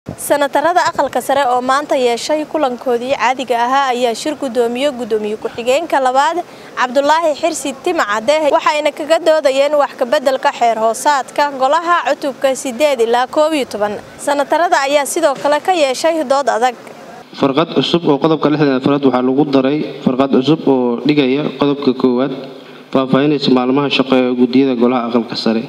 sanatarada aqalka sare oo maanta yeeshay kulankoodii caadiga ahaa ayaa shir gudoomiye gudoomiye ku-xigeenka labaad cabdulaahi xirsi timacade waxayna kaga doodayeen wax kabeddelka xeer hoosaadka golaha cutubka sideed ilaa koob iyo toban sanatarada ayaa sidoo kale ka yeeshay dood adag farqad cusub oo qodobka lixdan afraad waxaa lagu daray farqad cusub oo dhigaya qodobka koowaad faahfaahinaysa maalmaha shaqo ee guddiyada golaha aqalka sare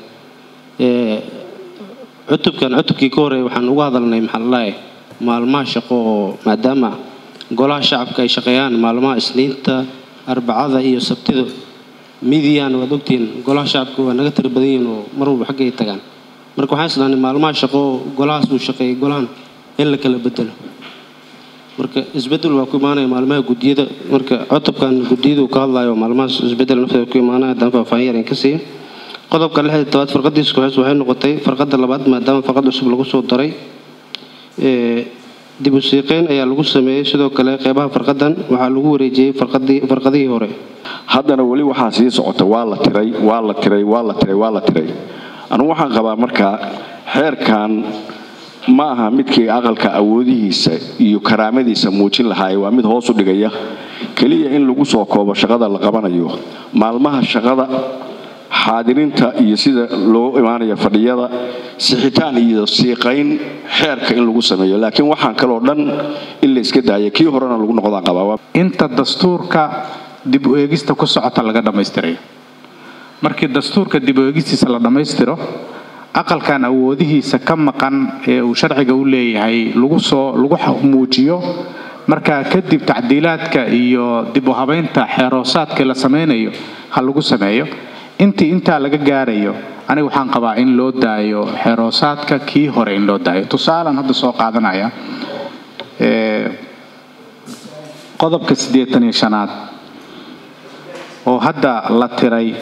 cutubkan cutubkii ka horeey waxaan uga hadalnay maxaalae maalmaha shaqo oo maadaama golaha shacabka ay shaqeeyaan maalmaha isniinta arbacada iyo sabtida midiyan waad ogtihiin golaha shacabka waa naga tira badan yihiin oo mar walba xagga ay tagaan marka waxaan isdhahnay maalmaha shaqo oo golahaas uu shaqeeyay golahan in la kala bedelo marka isbedel waa ku imaanaya maalmaha gudiyada marka cutubkan gudiyadu ka hadlayo maalmahaas isbedel nafteeda ku imaanaya haddana faahfaahin yar in ka siiya qodobka lixda tobaad farqadiisa kooxeys waxay noqotay farqada labaad maadaama farqad cusub lagu soo daray dib u siiqeyn ayaa lagu sameeyey sidoo kale qeybaha farqadan waxaa lagu wareejiyey farqadihii hore haddana weli waxaa sii socota waa la tiray waa la tiray waa la tiray waa la tiray anugu waxaan qabaa markaa xeerkan ma aha midkii aqalka awoodihiisa iyo karaamadiisa muujin lahaaye waa mid hoos u dhigaya keliya in lagu soo koobo shaqada la qabanayo maalmaha shaqada xaadirinta iyo sida loo imaanaya fadhiyada sixitaan iyo siiqayn xeerka in lagu sameeyo laakiin waxaan kaloo dhan in la iska daaya kii horena lagu noqdaan qabaa inta dastuurka dib u eegista ku socota laga dhammaystirayo markii dastuurka dib u eegistiisa la dhammaystiro aqalkan awoodihiisa ka maqan ee uu sharciga u leeyahay lagu soo lagu muujiyo markaa kadib tacdiilaadka iyo dib u habaynta xeeroosaadkii la samaynayo ha lagu sameeyo intii intaa laga gaarayo aniga waxaan qabaa in loo daayo xeeroosaadka kii hore in loo daayo tusaalan hadda soo qaadanaya qodobka siddeetan iyo shanaad oo hadda la tiray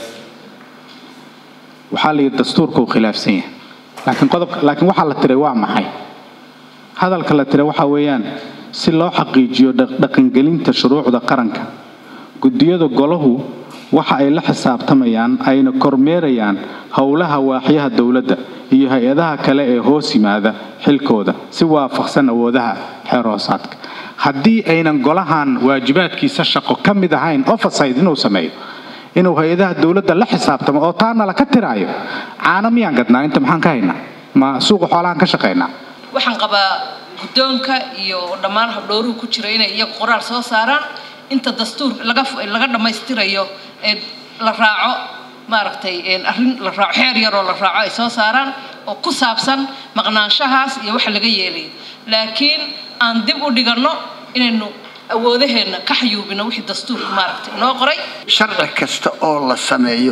waxaa la yidhi dastuurka uu khilaafsan yahay laakiin qodobka laakiin waxaa la tiray waa maxay hadalka la tiray waxaa weeyaan si loo xaqiijiyo dhaqangelinta shuruucda qaranka guddiyada golahu waxa ay la xisaabtamayaan ayna kormeerayaan howlaha waaxyaha dowladda iyo hay-adaha kale ee hoos yimaada xilkooda si waafaqsan awoodaha xeer hoosaadka haddii aynan golahan waajibaadkiisa shaqo ka mid ahayn overside inuu sameeyo inuu hay-adaha dowladda la xisaabtamo oo taana la ka tiraayo caano miyaan gadnaa inta maxaan ka haynaa ma suuqa xoolahaan ka shaqaynaa waxaan qabaa guddoonka iyo dhammaan habdhowruhu ku jira inay iyagu qoraal soo saaraan inta dastuur laga dhammaystirayo ee la raaco maaragtay arrin la raaco xeer yaroo la raaco ay soo saaraan oo ku saabsan maqnaanshahaas iyo waxa laga yeelayo laakiin aan dib u dhiganno inaynu awoodaheenna ka xayuubino wixii dastuurka maaragtay inoo qoray sharci kasta oo la sameeyo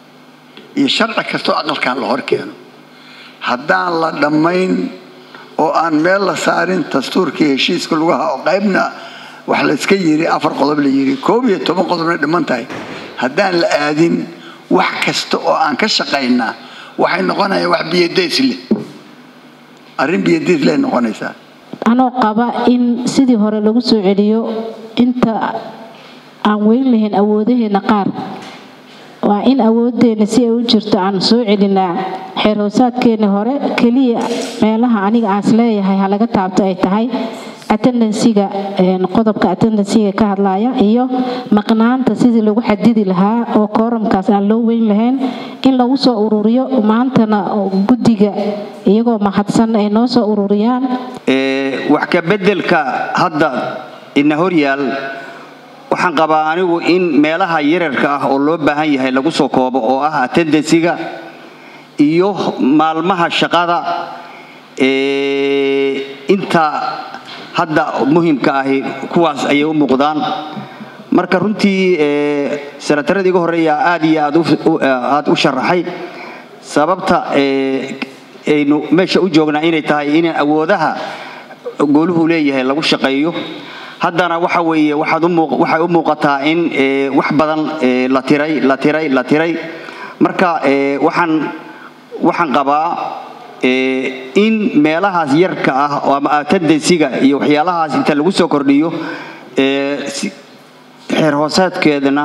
iyo sharci kasta oo aqalkan la hor keeno haddaan la dhammayn oo aan meel la saarin dastuurkii heshiiska lugaha oo qaybna wax layska yiri afar qodob la yiri koob iyo toban qodobna dhiman tahay haddaan la aadin wax kasta oo aan ka shaqaynaa waxay noqonayaan wax biyadays leh arrin biyadays leh noqonaysaa anoo qaba in sidii hore lagu soo celiyo inta aan weyn lahayn awoodaheena qaar waa in awoodeenna si ay u jirto aan soo celinaa xeer hoosaadkeena hore keliya meelaha aniga aas leeyahay ha laga taabto ay tahay attendansiga qodobka attendansiga ka hadlaya iyo maqnaanta sidii lagu xadidi lahaa oo kooramkaas aan loo weyn lahayn in lagu soo ururiyo maantana guddiga iyagoo mahadsan ay noo soo ururiyaan wax ka beddelka hadda ina horyaal waxaan qabaa anigu in meelaha yararka ah oo loo baahan yahay lagu soo koobo oo ah attendansiga iyo maalmaha shaqada inta hadda muhimka ahi kuwaas ayay u muuqdaan marka runtii sanataradii iga horeeya aad iyo aad u sharaxay sababta aynu meesha u joognaa inay tahay in awoodaha gooluhu leeyahay lagu shaqeeyo haddana waxa weeye waxay u muuqataa in wax badan la tiray la tiray la tiray marka waxaan waxaan qabaa in meelahaas yarka ah ama atendansiga iyo waxyaalahaas inta lagu soo kordhiyo xeer hoosaadkeedana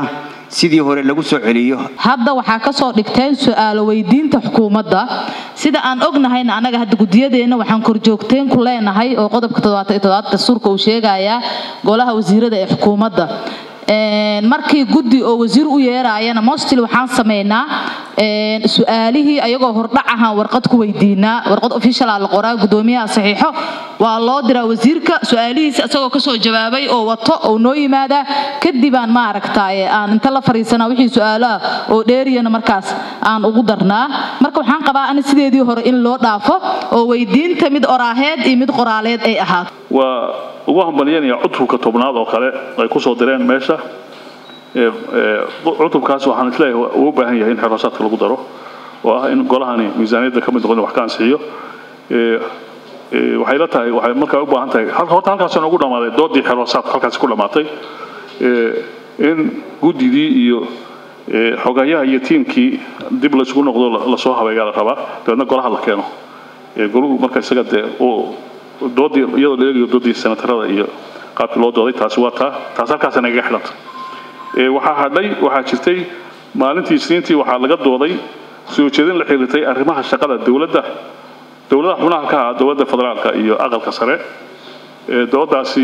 sidii hore lagu soo celiyo hadda waxaa ka soo dhigteen su-aalo weydiinta xukuumadda sida aan ognahayna annaga hadda gudiyadeenna waxaan korjoogteen ku leenahay oo qodobka toddobaatan iyo toddobaad dastuurka uu sheegayaa golaha wasiirada ee xukuumadda markii guddi oo wasiir u yeeraayana mostil waxaan sameynaa su-aalihii ayagoo hordhac ahaan warqad ku weydiinaa warqad officiala la qoraa gudoomiyaha saxiixo waa loo diraa wasiirka su-aalihiisa isagoo kasoo jawaabay oo wato oo noo yimaadaa kadibaan maaragtaaye aan inta la fariisanaa wixii su-aalaha oo dheeriyana markaas aan ugu darnaa marka waxaan qabaa ani sideedii hore in loo dhaafo oo weydiinta mid oraaheed iyo mid qoraaleed ay ahaato waa ugu hambalyanaya cutubka tobnaad oo kale ay kusoo direen meesha cutubkaas waxaan isleeyahay uu u baahan yahay in xiroosaadka lagu daro oo ah in golahani miisaaniyadda ka mid noqon wax ka ansixiyo waxay la tahay waxay markaa u baahan tahay horta halkaas ugu dhammaaday doodii xiroosaadka halkaasi ku dhammaatay in guddidii iyo xogayaha iyo tiimkii dib laysugu noqdo lasoo habeeyaa la rabaa dabeedna golaha la keeno goluhu marka isaga dee uu doodii iyadoo la eegayo doodii senatarada iyo qaabkii loo dooday taasi waa taa taas halkaas nagaga xidhanta waxaa hadhay waxaa jirtay maalintii isniintii waxaa laga dooday soo jeedin la xiriirtay arrimaha shaqada dowladda dowladaha xubnaha ka ah dowladda federaalka iyo aqalka sare doodaasi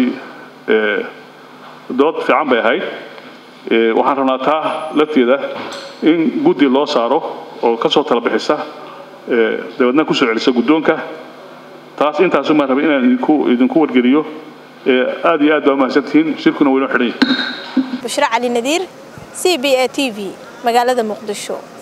dood fiican bay ahayd waxaan rabnaa taa lafteeda in guddi loo saaro oo kasoo tala bixisa dabeedna kusoo celisa guddoonka taas intaasu maan rabay inaan idinku idinku wargeliyo aad iyo aad baa umahadsantihiin shirkuna waynoo xidhan yahay bushra cali nadiir c b a t v magaalada muqdisho